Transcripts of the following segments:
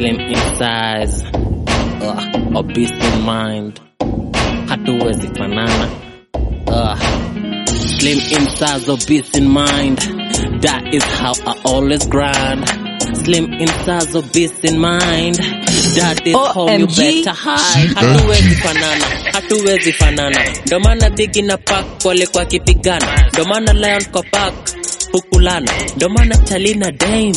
slim in size, uh, obese in mind, hatuwezi fanana. Uh, slim in size, obese in mind, that is how I always grind. Slim in size, obese in mind, that is how you OMG. better hide. Hatuwezi fanana, hatuwezi fanana, ndo maana Biggie na Pac walikuwa kipigana, ndo maana Lion kwa Pac hukulana, ndo maana Charlie na Dame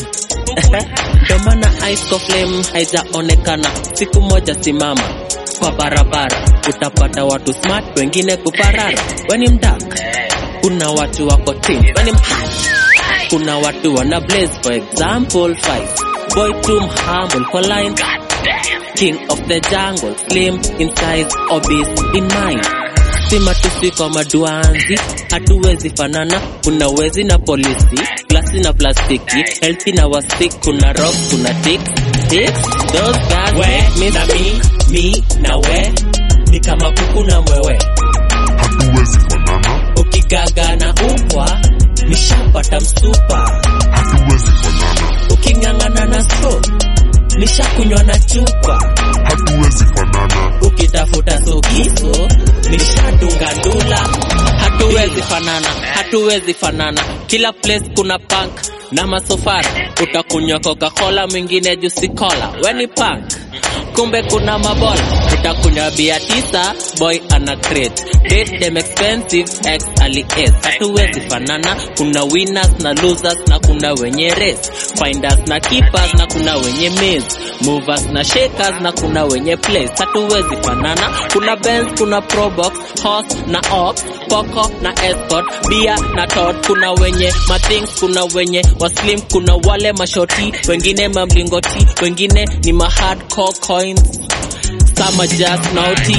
ndo maana ice kwa flame haijaonekana. Siku moja simama kwa barabara, utapata watu smart, wengine kuparara. Weni mdak, kuna watu wako team, weni mhat, kuna watu wana blaze. For example, five boy too humble kwa line, king of the jungle, slim in size, obese in mind sima tusi kwa maduanzi, hatuwezi fanana. Kuna wezi na polisi, glasi na plastiki, healthy na wasik, kuna rock, kuna tick ticks, those guys make me na mi mi na we ni kama kuku na mwewe hatuwezi fanana, ukigaga na upwa nishapata msupa hatuwezi fanana, uking'ang'ana na so nishakunywa na chupa hatuwezi fanana, ukitafuta sokiso nishadunga ndula hatuwezi fanana, hatuwezi fanana. Kila place kuna punk na masofara, utakunywa Coca-Cola, mwingine juice cola. Weni punk, kumbe kuna mabola, utakunywa bia tisa, boy ana crate. Date them expensive, ex ali S. Hatuwezi fanana, kuna winners na losers na kuna wenye race. Finders na keepers na kuna wenye maze. Movers na shakers na kuna wenye place. Hatuwezi fanana, kuna Benz, kuna Probox, horse na ox, Poco na escort, bia na tot. Kuna wenye mathings, kuna wenye waslim, kuna wale mashoti, wengine mamlingoti, wengine ni ma hardcore coins. Some are just naughty.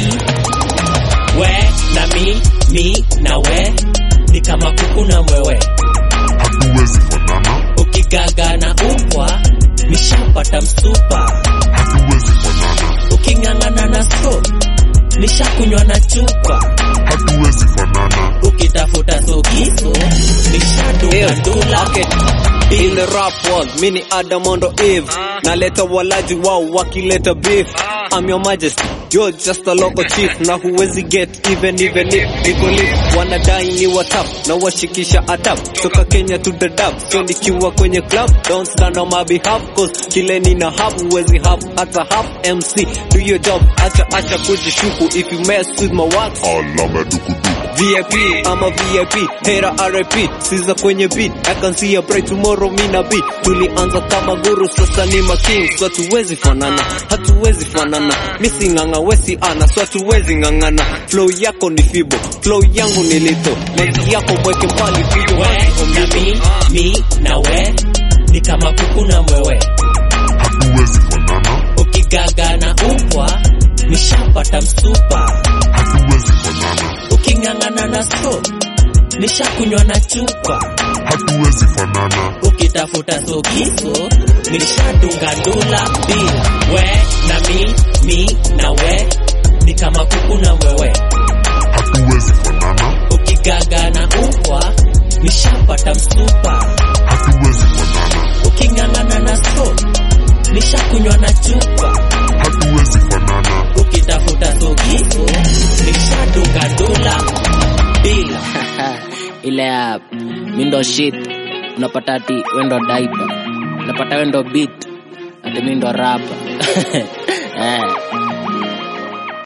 we na mi mi na we ni kama kuku na mwewe hatuwezi fanana, ukigaga na upwa nishapata msupa hatuwezi fanana, uking'ang'ana na so nishakunywa na chupa hatuwezi fanana, ukitafuta sokiso nishadunga ndula In the rap world, mini Adamondo Eve naleta walaji wao wakileta beef I'm your majesty, you're just a local chief na huwezi get even even if niko lit wanadai ni watap na washikisha atap toka Kenya to the dab so nikiwa kwenye club don't stand on my behalf cause kile nina hap huwezi hap hata half MC do your job acha acha kujishuku if you mess with my work alama dukuduku, VIP, I'm a VIP, hater RIP, siza kwenye beat, I can see a bright tomorrow mina beat. Tulianza kama guru, sasa ni ma king, so hatuwezi fanana, hatuwezi fanana. Misi nganga wesi ana, so hatuwezi ngangana. Flow yako ni fibo, flow yangu ni lito, manzi yako mweke mbali, pigo we wazi na omito. mi mi na we ni kama kuku na mwewe hatuwezi fanana, ukigaga na upwa nishapata msupa hatuwezi fanana, uking'ang'ana na so nishakunywa na chupa hatuwezi fanana, ukitafuta sokiso nishadunga ndula bila we na mi mi na we ni kama kuku na mwewe hatuwezi fanana, ukigaga na upwa nishapata msupa hatuwezi fanana, uking'ang'ana na so nishakunywa na chupa hatuwezi fanana, ukitafuta sokiso nishadunga ndula bila ile ya mindo shit unapata ati wendo daipa unapata wendo beat ati mindo rapa eh